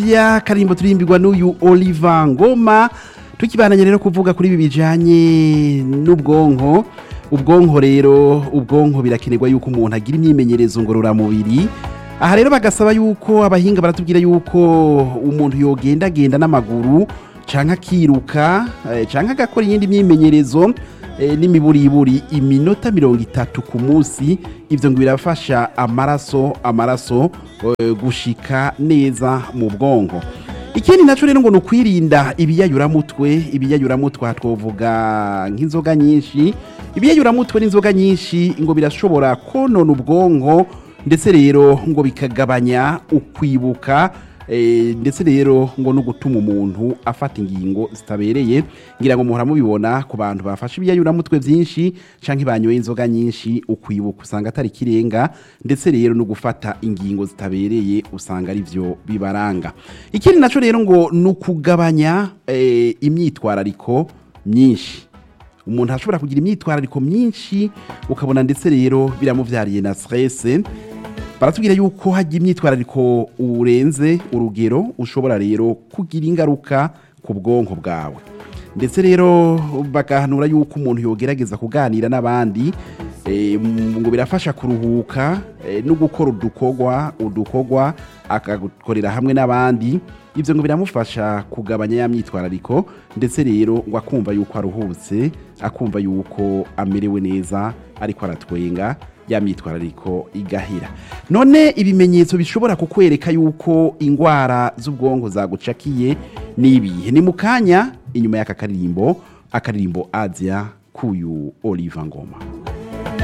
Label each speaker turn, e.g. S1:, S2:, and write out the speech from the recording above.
S1: ya karimbo turimbirwa n'uyu Oliver Ngoma tukibananye rero kuvuga kuri ibi bijanye n'ubwonko ubwonko rero ubwonko birakenerwa yuko umuntu agira imyimenyerezo ngororamubiri aha rero bagasaba yuko abahinga baratubwira yuko umuntu yogendagenda n'amaguru canke akiruka eh, canke agakora iyindi myimenyerezo eh, n'imiburiburi iminota mirongo itatu ku munsi ivyo ngo birafasha amaraso amaraso eh, gushika neza mu bwonko ikindi naco rero ngo ni ukwirinda ibiyayuramutwe ibiyayuramutwe aha twovuga nk'inzoga nyinshi ibiyayuramutwe n'inzoga nyinshi ngo birashobora konona ubwonko ndetse rero ngo bikagabanya ukwibuka eh, ndetse rero ngo no gutuma umuntu afata ingingo zitabereye ngira ngo muhora mubibona ku bantu bafashe ibiyayuramutwe byinshi canke banyoye inzoga nyinshi ukwibuka usanga atari kirenga ndetse rero no gufata ingingo zitabereye usanga ari byo bibaranga ikindi naco rero ngo ni ukugabanya eh, imyitwarariko myinshi umuntu ashobora kugira imyitwarariko myinshi ukabona ndetse rero biramuvyariye na stress baratubwira yuko hajya imyitwarariko urenze urugero ushobora rero kugira ingaruka ku bwonko bwawe ndetse rero bagahanura yuko umuntu yogerageza kuganira n'abandi eh, ngo birafasha kuruhuka eh, no gukora udukorwa udukorwa akagukorera hamwe n'abandi ibyo ngo biramufasha kugabanya ya myitwarariko ndetse rero ngo akumva yuko aruhutse akumva yuko amerewe neza ariko aratwenga ya myitwarariko igahira none ibimenyetso bishobora kukwereka yuko indwara z'ubwonko zagucakiye ni ibihe ni mu kanya inyuma y'aka karirimbo akaririmbo aziya k'uyu oliva ngoma